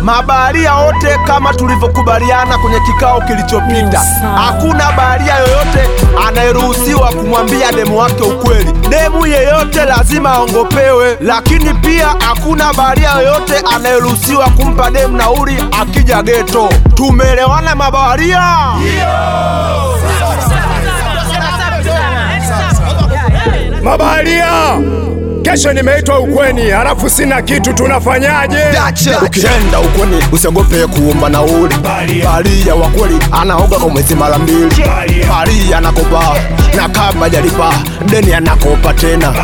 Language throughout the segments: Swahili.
mabaharia wote kama tulivyokubaliana kwenye kikao kilichopita. Hakuna baharia yoyote anayeruhusiwa kumwambia demu wake ukweli. Demu yeyote lazima aongopewe, lakini pia hakuna baharia yoyote anayeruhusiwa kumpa demu nauli akija geto. Tumeelewana mabaharia? Mabaharia, kesho nimeitwa ukweni, halafu sina kitu, tunafanyaje? Ukienda ukweni usiogope kuomba nauli. Baharia wa kweli anaoga kwa mwezi mara mbili. Baharia anakopa na kama jalipa deni anakopa tena.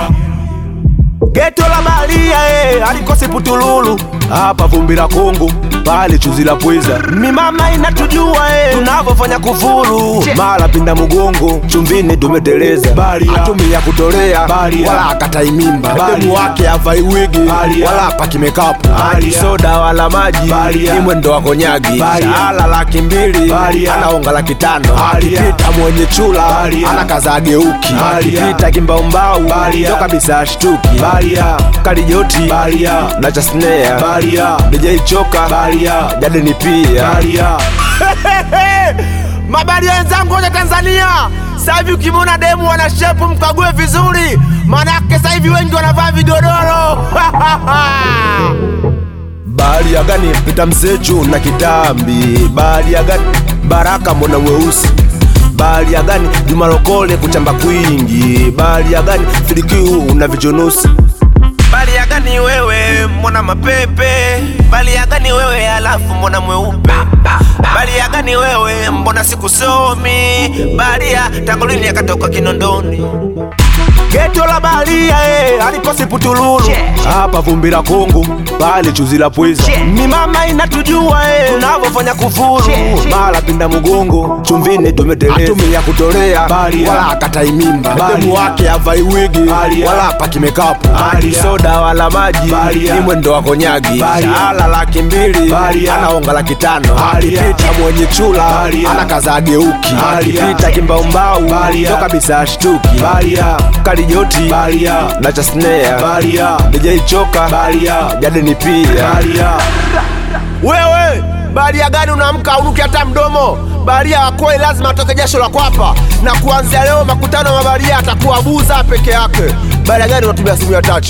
Geto la baharia eh, alikosi putululu hapa vumbi la Kongo pale chuzi la pweza. Mimama inatujua eh, tunavyofanya kufuru mara pinda mgongo chumvini tumeteleza. Atumia kutolea wala akatai mimba, demu wake avai wigi wala paki mekapu soda wala maji ni mwendo wa konyagi. Ala laki mbili anaonga laki tano akipita mwenye chula anakaza ageuki akipita kimbaumbau ndo kabisa ashtuki kalijoti na chasnea DJ choka jadeni pia mabaria wenzangu wote Tanzania sasa hivi ukimwona demu wana shepu mkague vizuri, manake sasa hivi wengi wanavaa vigodoro Baharia gani pita msechu na kitambi? Baharia gani Baraka mbona weusi? Baharia gani Juma Lokole kuchamba kwingi? Baharia gani Filikiu na vijonosi? Baharia gani wewe mbona mapepe? Baharia gani wewe alafu mbona mweupe? Baharia gani wewe mbona sikusomi? Baharia tangu lini akatoka Kinondoni? Geto la baharia eh, alikosi putululu hapa vumbi la Kongo pale chuzi la pweza. Ni mama inatujua eh, tunavyofanya kufuru mara pinda mgongo chumvini tumeteleza. Atumia kutolea wala akatai mimba, demu wake avai wigi wala paki mekapu soda wala maji ni mwendo wa konyagi. Ala laki mbili anaonga laki tano akipita mwenye chula anakaza ageuki akipita kimbaumbau ndo kabisa ashtuki kalijoti na chasnea DJ choka jadeni pia wewe baharia gani unaamka unuki hata mdomo baharia wakoi lazima atoke jasho la kwapa na kuanzia leo makutano ya mabaharia atakuwa buza peke yake baharia gani unatumia simu ya tachi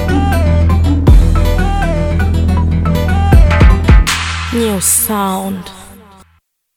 New sound.